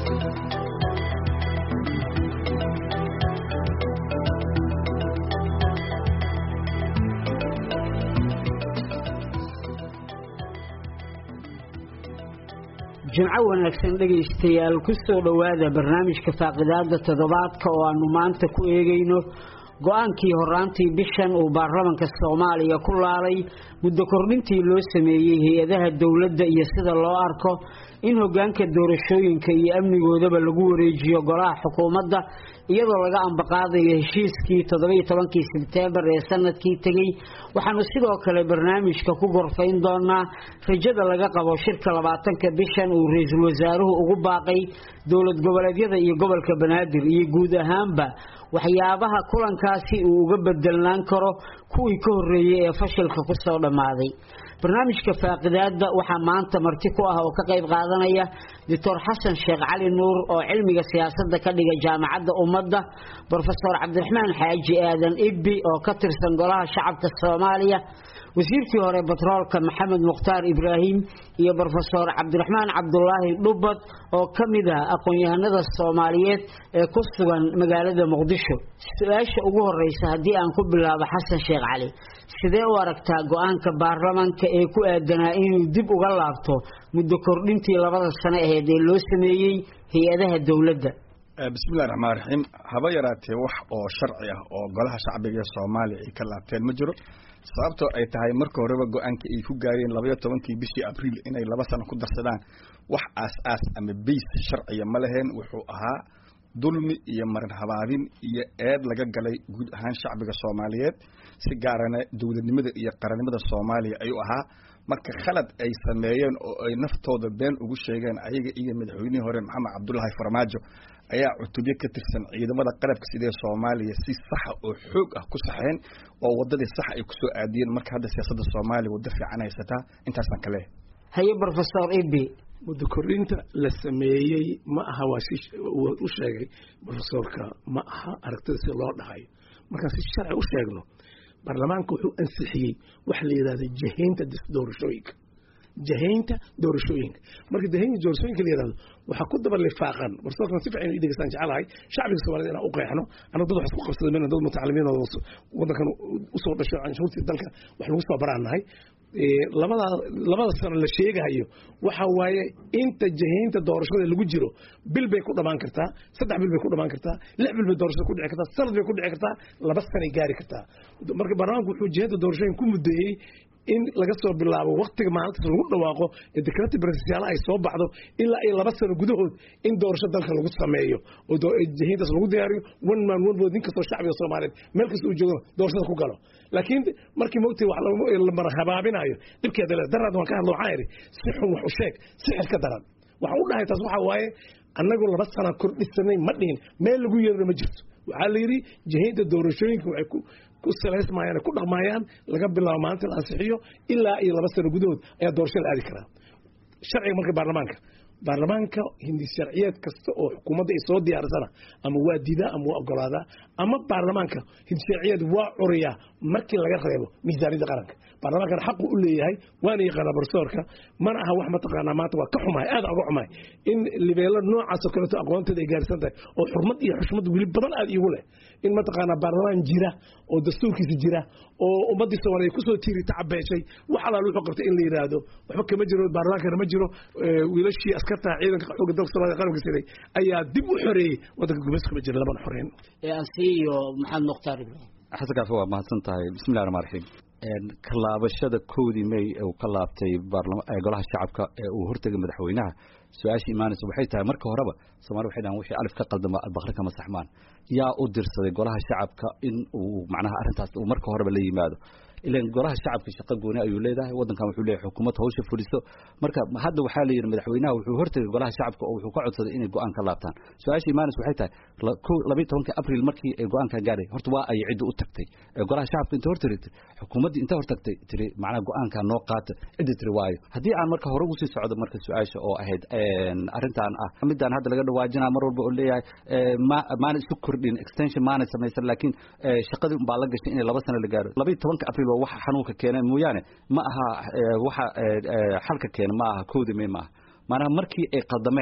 jimco wanaagsan dhegaystayaal ku soo dhowaada barnaamijka faaqidaada toddobaadka oo aanu maanta ku eegayno go-aankii horaantii bishan uu baarlamanka soomaaliya ku laalay muddo kordhintii loo sameeyey hay-adaha dowladda iyo sida loo arko in hogaanka doorashooyinka iyo amnigoodaba lagu wareejiyo golaha xukuumadda iyadoo laga ambaqaadayo heshiiskii toddobiyo tobankii sebteembar ee sanadkii tegey waxaanu sidoo kale barnaamijka ku gorfayn doonaa rajada laga qabo shirka labaatanka bishan uu ra-iisul wasaaruhu ugu baaqay dowlad goboleedyada iyo gobolka banaadir iyo guud ahaanba waxyaabaha kulankaasi uu uga bedelnaan karo kuwii ka horreeyey ee fashilka ku soo dhammaaday barnaamijka faaqidaada waxaa maanta marti ku ah oo ka qayb qaadanaya doctor xasan sheekh cali nuur oo cilmiga siyaasadda ka dhiga jaamacadda ummadda brofesor cabdiraxmaan xaaji aadan ibbi oo ka tirsan golaha shacabka soomaaliya wasiirkii hore batroolka maxamed mukhtaar ibraahim iyo brofesor cabdiraxmaan cabdulaahi dhubad oo ka mid ah aqoon-yahanada soomaaliyeed ee ku sugan magaalada muqdisho su-aasha ugu horeysa haddii aan ku bilaabo xasan sheekh cali sidee u aragtaa go-aanka baarlamanka ee ku aadanaa inuu dib uga laabto muddo kordhintii labada sano aheyd ee loo sameeyey hay-adaha dowladda bismillahi raxmaan raxiim haba yaraatee wax oo sharci ah oo golaha shacbiga ee soomaaliya ay ka laabteen ma jiro sababtoo ay tahay marka horeba go-aankii ay ku gaareen labaiyo tobankii bishii abriil inay laba sano ku darsadaan wax aas-aas ama bays sharciya ma laheen wuxuu ahaa dulmi iyo marin habaabin iyo eed laga galay guud ahaan shacbiga soomaaliyeed si gaarana dowladnimada iyo qarannimada soomaaliya ayuu ahaa marka khalad ay sameeyeen oo ay naftooda been ugu sheegeen ayaga iyo madaxweynihii hore maxamed cabdullaahi farmaajo ayaa cutubyo ka tirsan ciidamada qarabka sidee soomaaliya si saxa oo xoog ah ku saxeen oo wadadii sax ay kusoo aadiyeen marka hadda siyaasadda soomaaliya waddo fiican haysataa intaasaan ka leehay haye brofesor ibi muddo kordhinta la sameeyey ma aha waa si u sheegay brofesorka ma aha aragtida si loo dhahayo markaan si sharci u sheegno baarlamaanka wuxuu ansixiyey waxa la yidhahda jahaynta doorashooyinka jahaynta doorashooyinka marka jahaynta doorashooyinka la yidhahdo waxaa ku daba lifaaqan barsoorkan si fiican idegeystaan jecelahay shacbiga soomaaliyed inaan u qeexno annaga dad wax isku qabsada mayna dad mutacalimiin oo waddankan usoo dhasho canshuurtii dalka wax lagu soo baraan nahay labada labada sano la sheegahayo waxa waaye inta jahaynta doorashada lagu jiro bil bay ku dhamaan kartaa saddex bil bay ku dhamaan kartaa lix bil bay doorashada ku dhici kartaa sanad bay ku dhici kartaa laba sanay gaari kartaa marka baarlamaanku wuxuu jahaynta doorashooyin ku muddeeyey in laga soo bilaabo waktiga maalintaas lagu dhawaaqo ee dekrati barasiyaala ay soo baxdo ilaa ay laba sano gudahood in doorasho dalka lagu sameeyo oo jahiintaas lagu diyaariyo one man one vote nin kastoo shacbiga soomaaliyeed meel kasta uu joogo doorashada ku galo laakiin markii mogtay wax la mara habaabinayo dhibkeeda le daraad waan ka hadlo waxaan idhi si xun wax u sheeg si xir ka daran waxaan u dhahay taas waxaa waaye annagu laba sana kordhisanay ma dhihin meel lagu yeerina ma jirto waxaa la yidhi jahiinta doorashooyinka waxay ku ku salaysmayaan ku dhaqmayaan laga bilaabo maalinta la ansixiyo ilaa iyo laba sano gudahood ayaa doorasho la aadi karaa sharciga marka baarlamaanka baarlamaanka hindi sharciyeed kasta oo xukuumadda ay soo diyaarsana ama waa diidaa ama waa ogolaadaa ama baarlamaanka hindi sharciyeed waa curiyaa markii laga reebo miisaaniyadda qaranka baarlamaankana xaqu u leeyahay waana yaqaanaa barsoorka mana aha wax mataqaanaa maanta waa ka xumahay aad uga xumahay in libeelo noocaasoo kaleeto aqoonteeda ay gaarsan tahay oo xurmad iyo xushmad weli badan aad iigu leh in mataqaanaa baarlamaan jira oo dastuurkiisa jira oo ummaddii soomaaliya kusoo tiiri tacabeeshay wax alaal wuxuu qabtay in la yidhaahdo waxba kama jiro baarlamaankana ma jiro wiilashii askarta ciidanka xooga dalka soomaliya qaranka siday ayaa dib u xoreeyey waddanka gumayska ma jira labana xoreyn asiyo maxamed mukhtaar ibraahim xasan kaafi waa mahadsan tahay bismillahi raxmaan raxiim kalaabashada koodii may uu ka laabtay golaha shacabka ee uu hortegay madaxweynaha su-aashii imaanaysa waxay tahay marka horeba soomali waxay dhahan wixii alif ka qaldama albaqri kama saxmaan yaa u dirsaday golaha shacabka in uu macnaha arrintaas uu marka horeba la yimaado ilan golaha shacabka shaqo gooni ayuu leedahay waddankan wuxuu leeyahay xukuumad hawsha fuliso marka hadda waxaa la yidhi madaxweynaha wuxuu hortegay golaha shacabka oo wuxuu ka codsaday inay go-aan ka laabtaan su-aasha imaanis waxay tahay labayi tobankii abril markii ay go-aankan gaadhay horta waa ay cidda u tagtay golaha shacabka inta hortirtay xukuumaddii inta hortagtay tiri macnaha go-aankan noo qaata cidda tiri waayo haddii aan marka hore ugu sii socdo marka su-aasha oo ahayd arrintan ah midaan hadda laga dhawaajinaa mar walba oo leeyahay maana isu kordhin extension maana samaysan laakiin shaqadii unbaa la gashay inay laba sano la gaaro labayi tobanka abril waa waxa xanuunka keena mooyaane ma aha waxa xalka keena ma aha koodi may ma aha maanaha markii ay qaldameen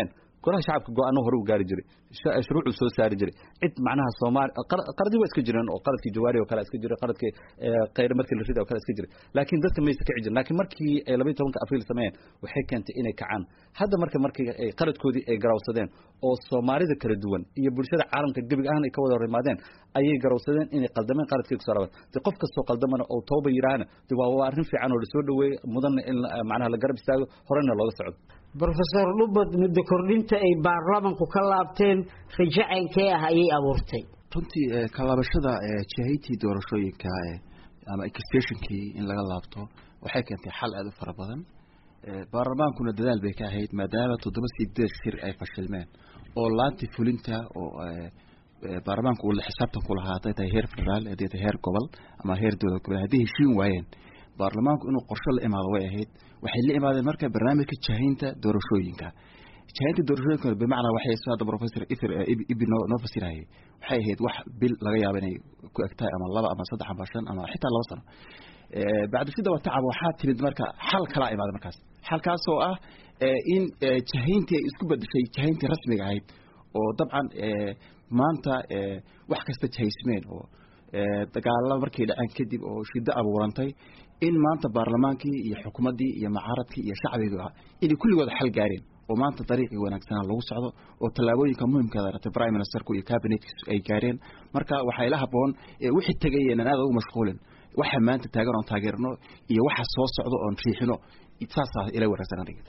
golaha shacabka go-aano hore u gaari jiray shuruucuu soo saari jiray cid macnaha soomaali qaradii waa iska jireen oo qaradkii jawaari oo kale iska jiray qaradkii khayre markii la rida oo kale iska jiray laakiin dadka maysa kici jirin laakiin markii ay labaiyo tobanka abriil sameeyeen waxay keentay inay kacaan hadda marka markii ay qaradkoodii ay garawsadeen oo soomaalida kala duwan iyo bulshada caalamka gebig ahaan ay ka wada horimaadeen ayay garawsadeen inay qaldameen qaradkii kusoo rabaan de qof kastoo qaldamana oo tooba yidhaahna de waa waa arrin fiican oo lasoo dhaweeyey mudanna in macnaha la garab istaago horena looga socdo brofesor dhubad muddo kordhinta ay baarlamanku ka laabteen rajacaynkee ah ayay abuurtay runtii kalaabashada jahaytii doorashooyinka ama extensionkii in laga laabto waxay keentay xal aada u fara badan baarlamaankuna dadaal bay ka ahayd maadaama toddoba sideed shir ay fashilmeen oo laanti fulinta oo baarlamaanku uu la xisaabtan ku lahaa hadday tahay heer federaal hadday tahay heer gobol ama heer dowlad gobol hadday heshiin waayeen baarlamaanku inuu qorshe la imaado way ahayd waxay la imaadeen marka barnaamijka jahaynta doorashooyinka jahaynta doorashooyinka bimacnaa waxay soo hadda professor ither ibi noo noo fasirayay waxay ahayd wax bil laga yaabo inay ku egtahay ama laba ama saddex ama shan ama xitaa laba sano bacdishida wa tacab waxaa timid marka xal kalaa imaada markaas xalkaasoo ah in jahayntii ay isku bedeshay jahayntii rasmiga ahayd oo dabcan maanta wax kasta jahaysmeen oo dagaalada markay dhaceen kadib oo shiddo abuurantay in maanta baarlamaankii iyo xukuumaddii iyo mucaaradkii iyo shacbiga inay kulligooda xal gaareen oo maanta dariiqii wanaagsanaa lagu socdo oo tallaabooyinka muhimkaada ratay prime ministerku iyo cabinetkiisu ay gaareen marka waxaa ila haboon wixii tegay inaan aada ugu mashquulin waxa maanta taagan oon taageerno iyo waxa soo socdo oon riixino saasaa ila wanaagsan aniga